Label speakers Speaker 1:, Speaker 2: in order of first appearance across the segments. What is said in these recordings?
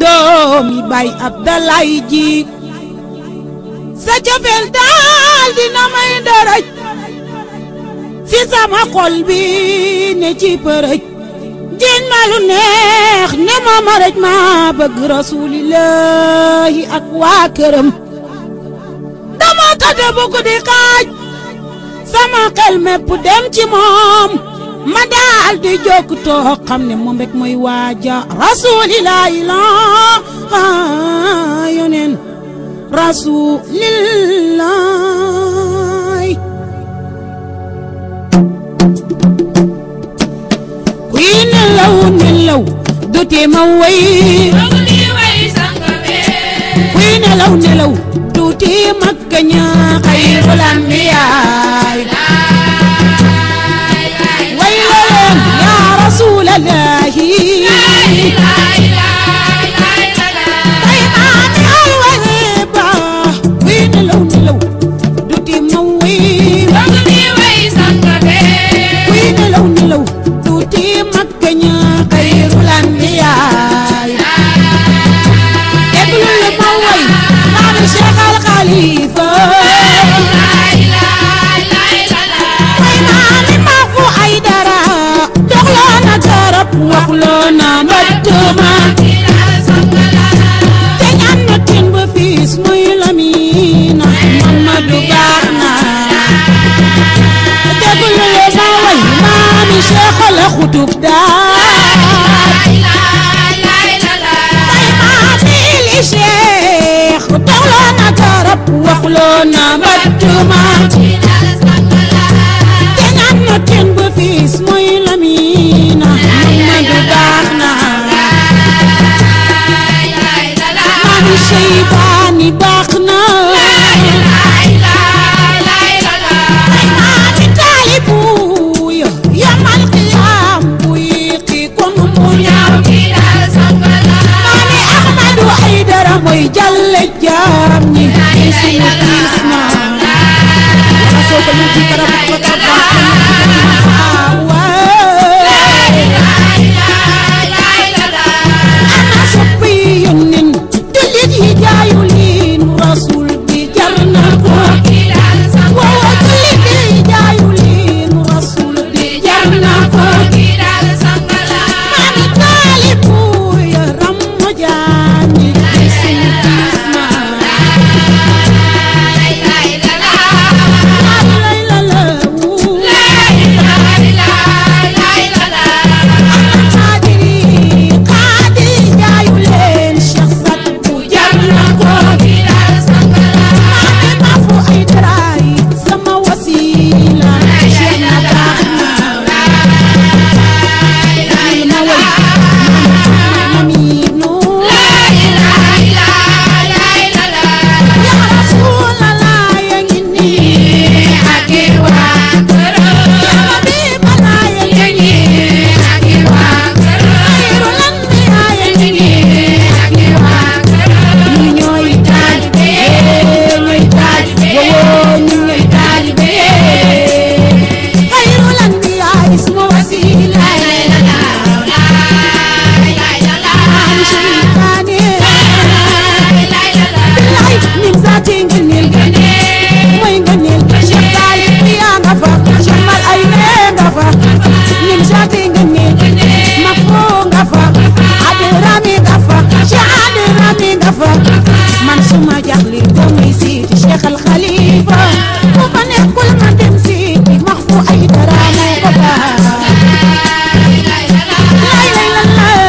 Speaker 1: doomi bay Abdalaay ji sa cofeel daal dina may dërëj fi sama xol bi ne ci përëj jiñ ma lu neex ne ma ma rëj ma bëgg rasulillahi ak waa këram dama tëdd bu guddi xaaj sama xel mépp dem ci moom ma daal di jóg toog xam ne moom rek mooy waaja rasulillahi la yoneen rasulillahi kuy nelaw nelaw du tee ma way kuy nelaw nelaw du tee ma gaña xayrul anbiyaay way la leen yaa rasulallahi tay maami alwani ba kuy nelaw nelaw du tee ma way kuy nelaw nelaw du tee ma gaña xayrul anbiyaay déglul ma way maami Cheikh Al Khalifa way maami ma fu ay dara doxloo na garab waxloo na mbattuma te ñaan na tin ba fiis muy lamina Mamadu baax na déglul ma way maami Cheikh la xutub daal tay maami li Cheikh doxloo na garab waxloo na mbattuma te ñaan na tin ba fiis muy lamina Mamadu baax na maami Seybaani baax na maami taalibu yo yamal qiyaam bu yéexi kon mu ñaaw maami Ahmadu Aydara mooy jàlle jaam ñi ci suñu tiis na asoo ko ñu ci karab ko ana soppi yónneen jullit yi jaayu liin rasul bi jar na ko waaw jullit yi jaayu liin rasul bi jar na ko maami taalibu ya rammu jaam ñi ci suñu tiis na lay la la wuu xaadiri xaadiri jaayu leen Cheikh Sat bu jar na ko maami ma fu ay daraay sama wasila Cheikh na baax na maami ma way mamiinu yaa rasulallah ya ngi nii yaa habiba laa ya ngi nii xayrul anbiyaa ya ngi nii ñu ñooy taalibe ñooy taalibe woo ñu ñooy taalibe xayrul anbiyaa ismu wasila maam Seytaane billaay nim saati ngëneel mooy ngëneel Cheikh Taalib yaa nga fa Cheikh Mal ay nee nga fa nim saati ngëneel ma foo nga fa Adi Rami nga fa Cheikh Adi Rami nga fa man suma jaxli damay siiti Cheikh Al Khalifa bu fa nekkul ma dem siiti max fu ay dara moo ko baax lay lay la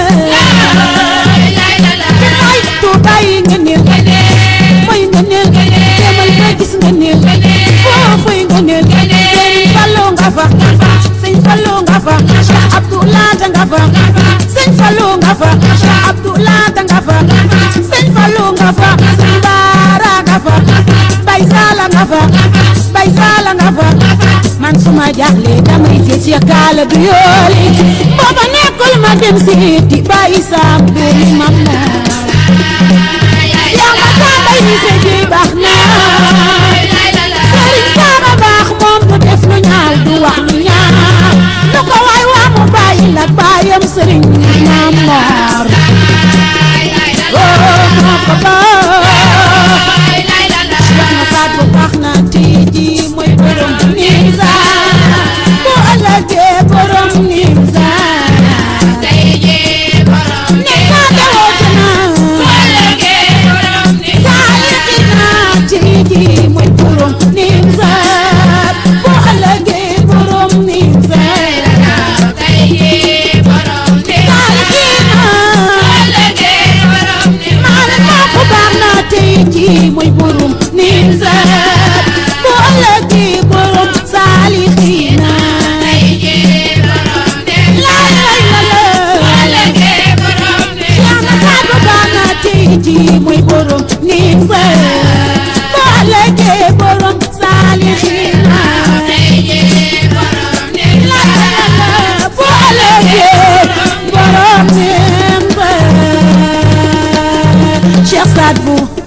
Speaker 1: la billaay tuubaay ngëneel mooy ngëneel demal ba gis ngëneel foofuy ngëneel sëñ Fallu nga fa sëñ Fallu nga fa Cheikh Abdoulaye nga fa sëñ Fallu nga fa Cheikh Abdoulaye nga fa sëñ Fallu nga fa sëñ Baara nga fa Bay Sala nga fa Bay Sala nga fa man suma jaaxle damay seet Cheikh Kaala du yooli booba nekkul ma dem seeti Bay Sam doomi mam yaa ma tàmbay ni sa ji baax na sëriñ Saaba baax moom du def lu ñaaw du wax lu ñaaw lu ko waay waa mu bàyyi la baayam sëriñ Maam Moor ci mooy borom nim sa boo ëllëgee borom saalixina la la la boo ëllëgee borom nim sa Cheikh Saad Bou